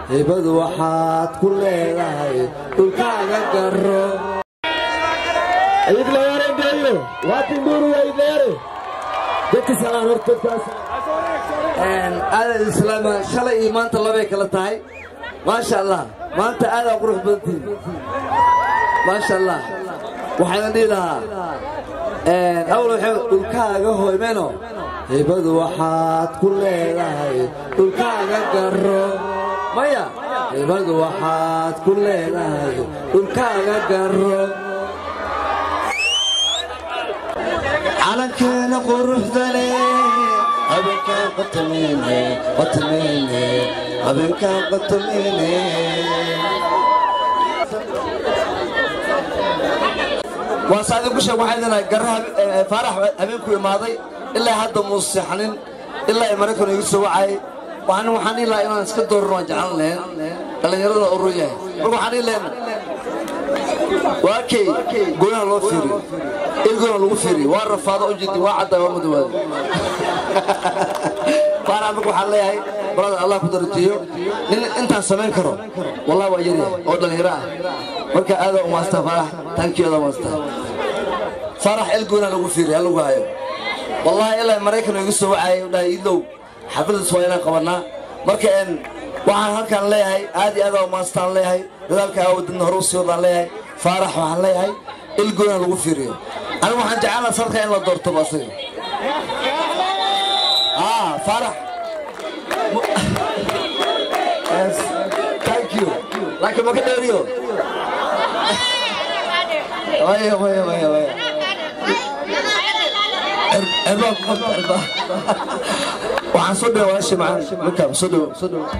hibadu waxaad ku leedahay dhulkaaga garo idleerengeeyo waatindhuuruwa idleere dadka salaan horta dadkaas aadan islaama shalay iyo maanta labay kala tahay maasha allah maanta aadaa qurux badantiin maasha allah waxayna dhihi lahaa awal waxay dhulkaaga hoymeno hibadu waxaad ku leedahay dhulkaaga garo maya hibadu waxaad ku leedahay dhulkaaga garo calankeena quruxda leh habeenkaan qotomeyne qotomeyne habeenkaan qotomeyne waa saadin ku sheeg waxay leedahay garra faarax habeenku imaaday ilaa hadda muu seexanin ilaa ay maraykan igu soo wacay waxaan waxaan dhihi lahaa inaan iska dooran waan jeclan lahayn dhallinyarada urur yahay marka waxaan dhihi lahayn waa kay gooyaha loo fiiriyo ilgoona lagu fiiriyo waa rafaado u jidi waa caddaa waa madowaada faarax marka waxaan leeyahay barada allah ku darajiyo nin intaan samayn karo wallahi waa yaryahay oo dhallinyaro ah marka aadaa umaastaa faarax tankii aadaa umaastaa faarax ilgoona lagu fiiriyo ha lagu hayo wallahi ilaa maraykan igu soo wacayay dhahay idow xafladiis waa inaan qabannaa marka een waxaan halkaan leeyahay aad iyo aadaa umaastaan leeyahay dadaalka aawadadna hore u sii wadaan leeyahay faarax waxaan leeyahay ilgoona lagu fiiriyo anigu waxaan jeclaa sadka in la doortoba asaga ah faarax yes thank you laakiin maka dheeriyo waya waya waya waya cirbaa ku qabta cirbaa waxaan soo dhawa walaashay macaan ninkaan soo dhawo soo dhawo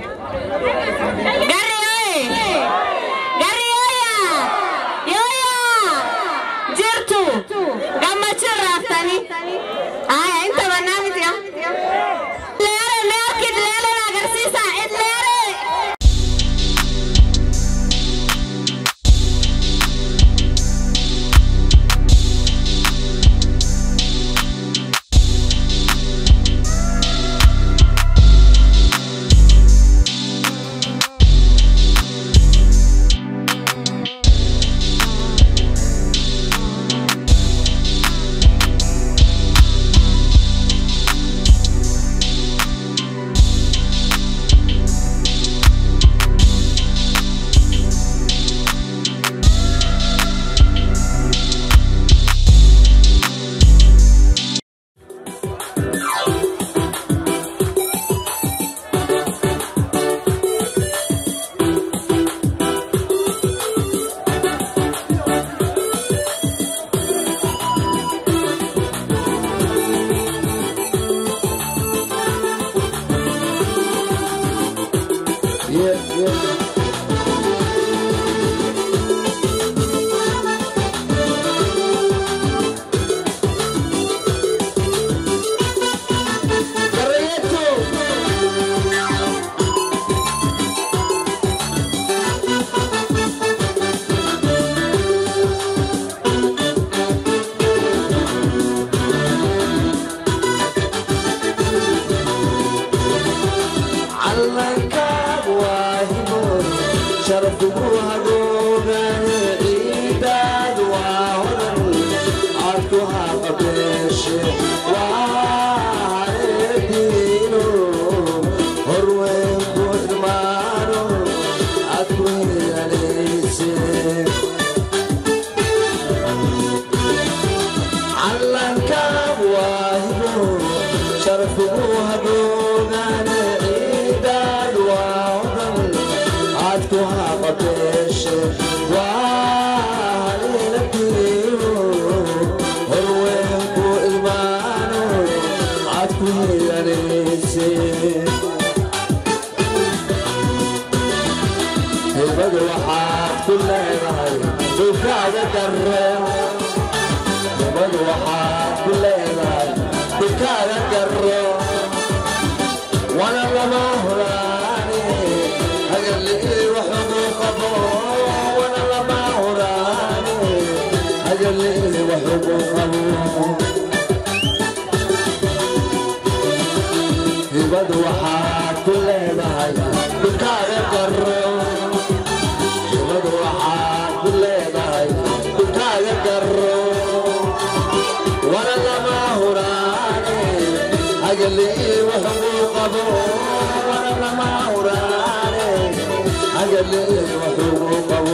hibadu waxaad ku leedahay dukaaga garo hibadu waxaad ku leedahay dhulkaaga garo wana lama huraane hagalii wuxuu qabo wana lama huraane hagalii wuxuu qabo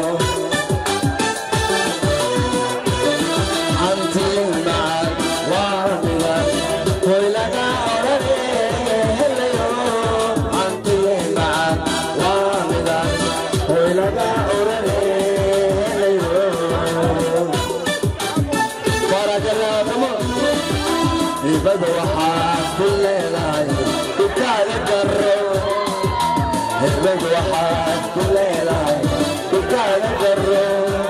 ibada waxaad ku leedahay dhulkaaga garo ibada waxaad ku leedahay dhulkaaga garo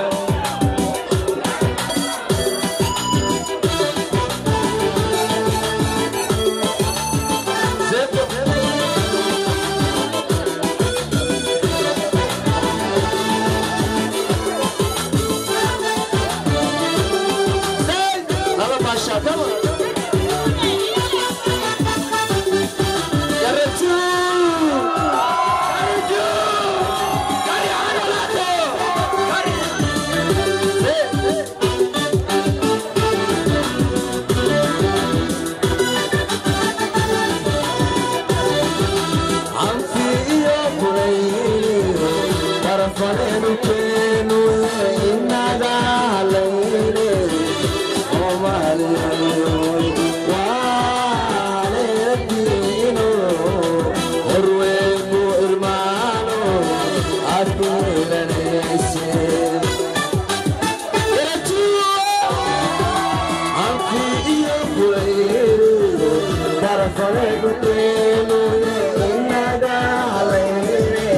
Halo Pasha, come on. Garretu! Garretu! Gari Anolato! Gari! Anfi iyo kulayliyo tarafaneenu keenu inaga halayne Soomaaliya waaleediino horweegu irmaano aad ku helanayse anfi iyo kulayliyo tarafaneenu keenu inaga halayne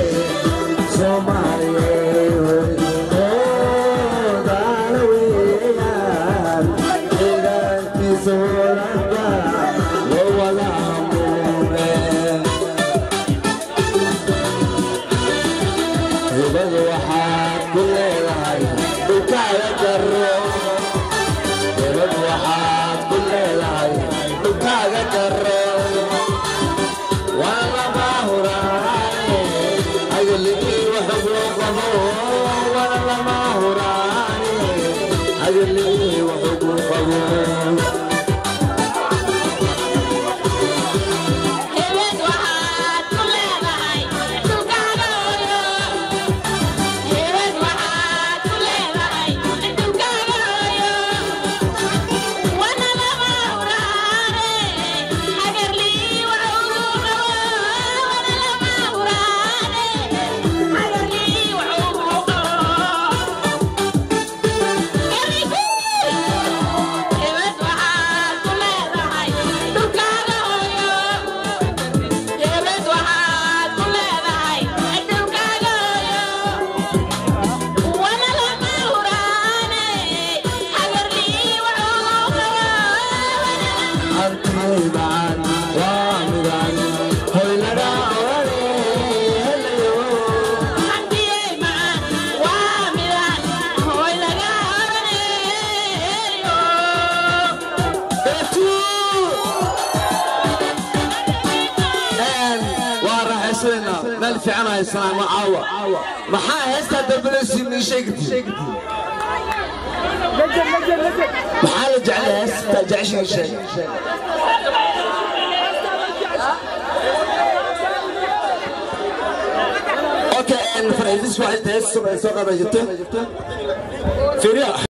waxaad ku leedahay dhulkaaga garo hebad waxaad ku leedahay dhulkaaga garo waa lama huraane agalii waxug loo qabo waa lama huraane agalii waxug loo qabo Hebed waxaad ku leedahay dhulkaaga hooyo Hebed waxaad ku leedahay dhulkaaga hooyo Wana lama huraane hagarlii wax ugu qabo Wana lama huraane hagarlii wax ugu qabo Hebed waxaad ku leedahay dhulkaaga hooyo Hebed waxaad ku leedahay dhulkaaga hooyo Wana lama huraane hagarlii wax ugu qabo arkay baan waa midaan hoylada orane helayo Hantiyey macaan waa midaan hooy laga oraneeyo waa raaxaysanaynaa meel fiican haysanaa ma caawa maxaa heestaa dambaleysi mii sheegti maxaa la jeclay heestaa jeceshiga sheeg okay faraidis waa inta hees soo qaban jirto fiiriya